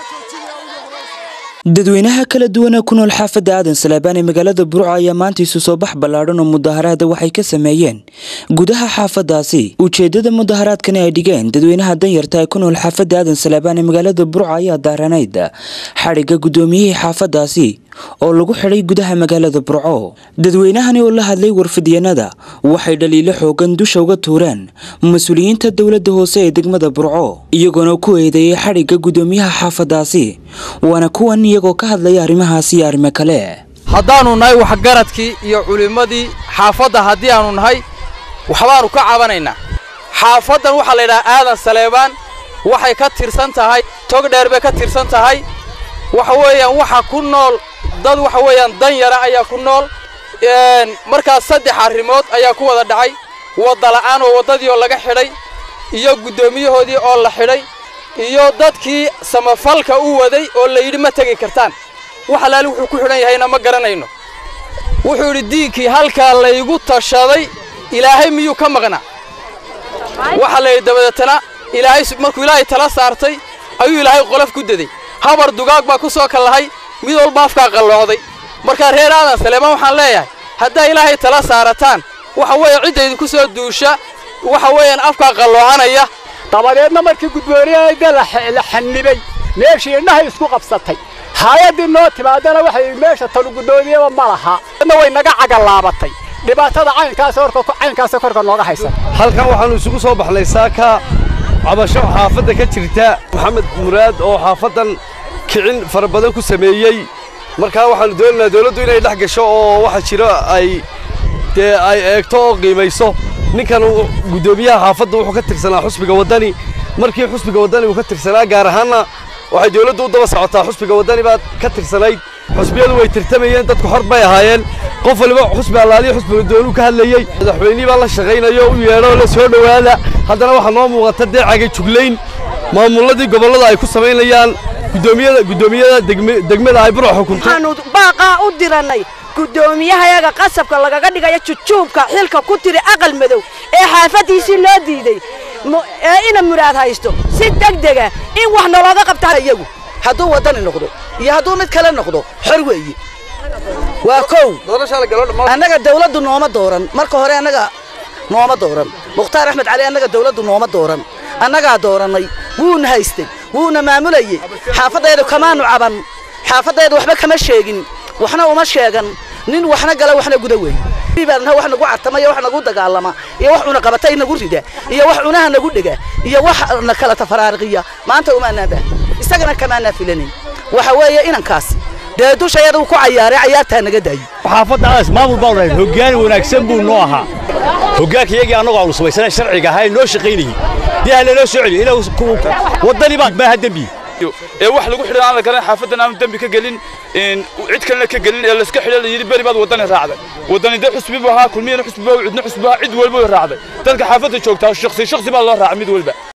dadweynaha kala duwana ku nool xaafadda aadan salaabaan ee magaalada burco ayaa maanta isu soo bax ballaadhan oo mudaharaada waxay ka sameeyeen gudaha xaafadaasi ujeedada mudaharaadkani ay dhigeen dadweynaha danyarta ee ku nool xaafadda aadan salaabaan ee magaalada burco ayaa daaranayd xadhigga guddoomiyihii xaafadaasi oo lagu xidhay gudaha magaalada burco dadweynahani oo la hadlay warfidyanada waxay dhaliilo xoogan dusha uga tuureen mas-uuliyiinta dowladda hoose ee degmada burco iyagoona ku eedeeyay xadhigga guddoomiyaha xaafadaasi waana kuwan iyagoo ka hadlaya arrimahaasi iyo arrimo kale haddaannu nahay waxgaradkii iyo culimmadii xaafadda haddii aannu nahay waxbaannu ka cabanaynaa xaafaddan waxaa la yidhaha aadan saleebaan waxay ka tirsan tahay tog dheer bay ka tirsan tahay waxa weeyaan waxa ku nool dad waxa weeyaan dan yara ayaa ku nool markaas saddex arrimood ayaa ku wada dhacay wadda la'aan oo waddadii oo laga xidhay iyo guddoomiyahoodii oo la xidhay iyo dadkii samafalka u waday oo la yidhi ma tegi kartaan wax alaali wuxuu ku xidhan yahayna ma garanayno wuxuu yidhi diinkii halkaa laygu tashaday ilaahay miyuu ka maqnaa waxa la yidhi dabadeetana ilaahay markuu ilaahay tala saartay ayuu ilaahay qolof ku daday habar dugaag baa ku soo kallahay mid walba afkaa qalloocday markaa reer aadan saleebaan waxaan leeyahay haddaa ilaahay tala saarataan waxa weeye cidda idinku soo duusha waxa weeyaan afkaa qalloocanaya dabadeedna markii guddooniyada la xannibay meeshii indhahay isku qabsatay haayaddii noo timaadana waxay meesha talu guddoomiyaba ma laha na way naga cagalaabatay dhibaatada caynkaas horka caynkaas korka nooga haysan halkan waxaannu isugu soo baxnay saaka cabasho xaafadda ka jirta maxamed muraad oo xaafaddan kicin fara badan ku sameeyey markaa waxaannu doonaynaa dawladdu inay dhex gasho oo waxa jiro ay dee ay eegto oo qiimayso ninkan guddoomiyaha xaafadda wuxuu ka tirsanaa xusbiga waddani markii xusbiga waddani uu ka tirsanaa gaar ahaanna waxay dawladdu u daba socotaa xusbiga waddani baad ka tirsanayd xusbiyadu way tirtamayeen dadku xor bay ahaayeen qof waliba xusbi allaaliyo xusbiga doonuu ka hadlayey madaxweynihii baa la shaqaynayo u yeedho la soo dhowaada haddana waxaa noo muuqata dee cagay juglayn maamulladii gobollada ay ku samaynayaan guddoomiyada guddoomiyada degmada ay burco xukunto waxaanu baaqaa u dirannay guddoomiyahayaga qasabka lagaga dhigayo jujuubka xilka ku tiri aqal madow ee xaafaddiisii loo diiday ee ina muraad haysto si degdega in wax nalooga qabtaa iyagu hadduu waddani noqdo iyo hadduu mid kale noqdo xor weeye waa kow annaga dawladdu nooma dooran marka hore annaga nooma dooran mukhtaar axmed cali annaga dawladdu nooma dooran annagaa doorannay wuuna haystay wuuna maamulayey xaafaddeedu kamaanu caban xaafaddeedu waxba kama sheegin waxna uma sheegan nin waxna gala waxna guda weeye baadna wax nagu cartamaya wax nagu dagaalama iyo wax cuna qabatay nagu rida iyo wax cunaha nagu dhega iyo wax na kala tafaraariqiya maanta umaanaa baa isagana kamaanaa filanayn waxa weeye inankaasi dee dushayada uu ku cayaaray cayaartaa naga daayo xaafaddaas maamul baa dhahay hoggaan wanaagsan buu noo ahaa hoggaanka iyagii annagoo aanu samaysanay sharciga ahaa ee noo shaqaynayey dee ha lanoo soo celiyo ilaa waddani baa maaha dembi ee wax lagu xidhan aan la garan xaafaddan aanu dembi ka gelin cid kalena ka gelin ee layska xidhan la yidhi beri baad waddani raacday waddani dee xusbi buu ahaa kulmiyana xusbi baa cidna xusbi baa cid walba way raacday dadka xaafadda joogtaa shakhsi shakhsi baa loo raacay mid walba